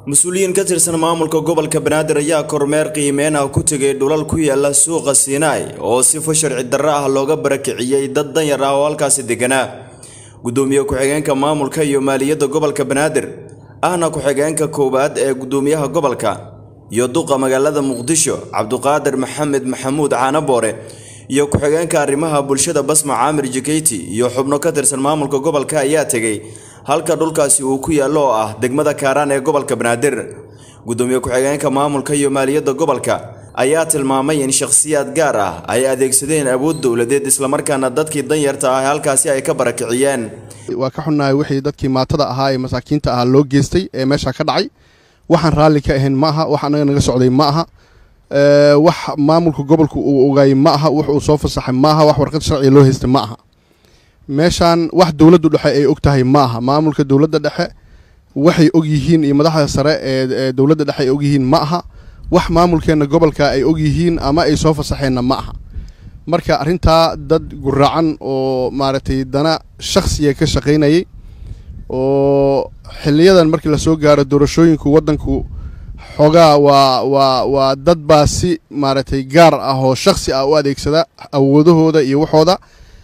mas-uuliyiin ka tirsan maamulka gobolka banaadir ayaa kormeer qiimeen ah ku tegay dhulal ku yaala suuqa siinaai oo sifo sharci darro ah looga barakiciyey dad danyar ah oo halkaasi deganaa gudoomiye ku-xigeenka maamulka iyo maaliyadda gobolka banaadir ahna ku-xigeenka koowaad ee gudoomiyaha gobolka iyo duqa magaalada muqdisho cabduqaadir maxamed maxamuud caanaboore iyo ku-xigeenka arrimaha bulshada basma caamir jikeyti iyo xubno ka tirsan maamulka gobolka ayaa tegey halka dhulkaasi uu ku yaallo oo ah degmada kaaraan ee gobolka banaadir gudoomiye ku-xigeenka maamulka iyo maaliyadda gobolka ayaa tilmaamay in shakhsiyaad gaar ah ay adeegsadeen awood dowladeed islamarkaana dadkii danyarta ah halkaasi ay ka barakiciyeen waa ka xunnahay wixii dadkii maatada ahaa ee masaakiinta ahaa loo geystay ee meesha ka dhacay waxaan raalli ka ahayn ma aha wax annaga naga socday ma aha wax maamulka gobolka uu ogaayey ma aha wax uu soo fasaxay ma aha wax warqad sharciga loo haystay ma aha meeshaan wax dowladdu dhexe ay og tahay ma aha maamulka dowladda dhexe waxay og yihiin iyo madaxda sare ee dowladda dhexe ay og yihiin ma aha wax maamulkeenna gobolka ay og yihiin ama ay soo fasaxeenna ma aha marka arrintaa dad guraacan oo maaragtay dana shakhsiga ka shaqaynayay oo xiliyadan markii lasoo gaaro doorashooyinku waddanku xoogaa waa waa waa dad baa si maaragtay gaar ah oo shakhsi ah u adeegsada awoodahooda iyo waxooda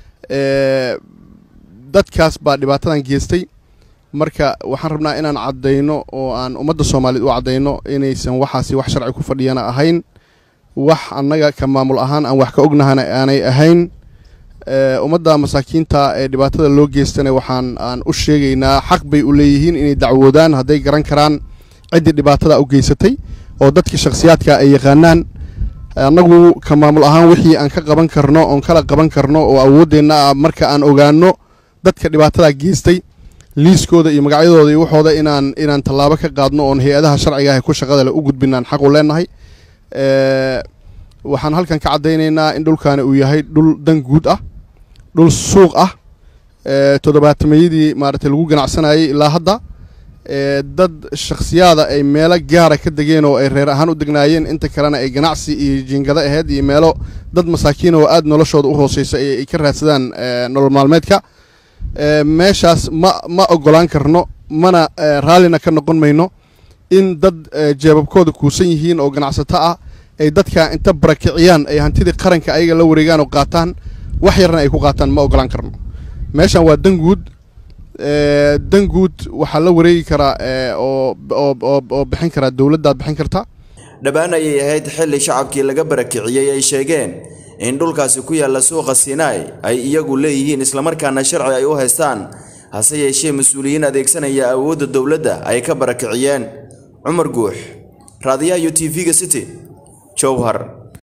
dadkaas baa dhibaatadan geystay marka waxaan rabnaa inaan caddayno oo aan ummadda soomaaliyeed u caddayno inaysan waxaasi wax sharci ku fadhiyana ahayn wax annaga ka maamul ahaan aan wax ka ognahana aanay ahayn ummadda masaakiinta ee dhibaatada loo geystana waxaan aan u sheegaynaa xaq bay u leeyihiin inay dacwoodaan hadday garan karaan ciddii dhibaatada u geysatay oo dadkii shakhsiyaadka ay yaqaanaan annagu ka maamul ahaan wixii aan ka qaban karno oon kala qaban karno oo awooddeenna ah marka aan ogaano dadka dhibaatada geystay liiskooda iyo magacyadooda iyo waxooda inaan inaan tallaabo ka qaadno oon hay-adaha sharciga ah ku shaqada leh u gudbinaan xaq u leenahay waxaan halkan ka caddaynaynaa in dhulkaani uu yahay dhul dan guud ah dhul suuq ah toddobaatameyadii maaragtay lagu ganacsanayay ilaa hadda dad shakhsiyaada ay meelo gaara ka degeen oo ay reer ahaan u degnaayeen inta kalena ay ganacsi iyo jiingado ahayd iyo meelo dad masaakiin oo aada noloshooda u hooseysa ay ka raadsadaan nolol maalmeedka meeshaas ma ma ogolaan karno mana raallina ka noqon mayno in dad jeebabkooda kuusan yihiin oo ganacsato ah ay dadka inta barakiciyaan ay hantidii qaranka ayaga la wareegaan oo qaataan wax yarna ay ku qaataan ma ogolaan karno meeshan waa dan guud dan guud waxaa la wareegi karaa oo bixin karaa dowladdaad bixin karta dhabaan ayay ahayd xilli shacabkii laga barakiciyey ay sheegeen in dhulkaasi ku yaalla suuqa sinai ay iyagu leeyihiin islamarkaana sharci ay u haystaan hase yeeshee mas-uuliyiin adeegsanaya awoodda dowladda ay ka barakiciyeen cumar guux raadiyaha iyo t v-ga city jowhar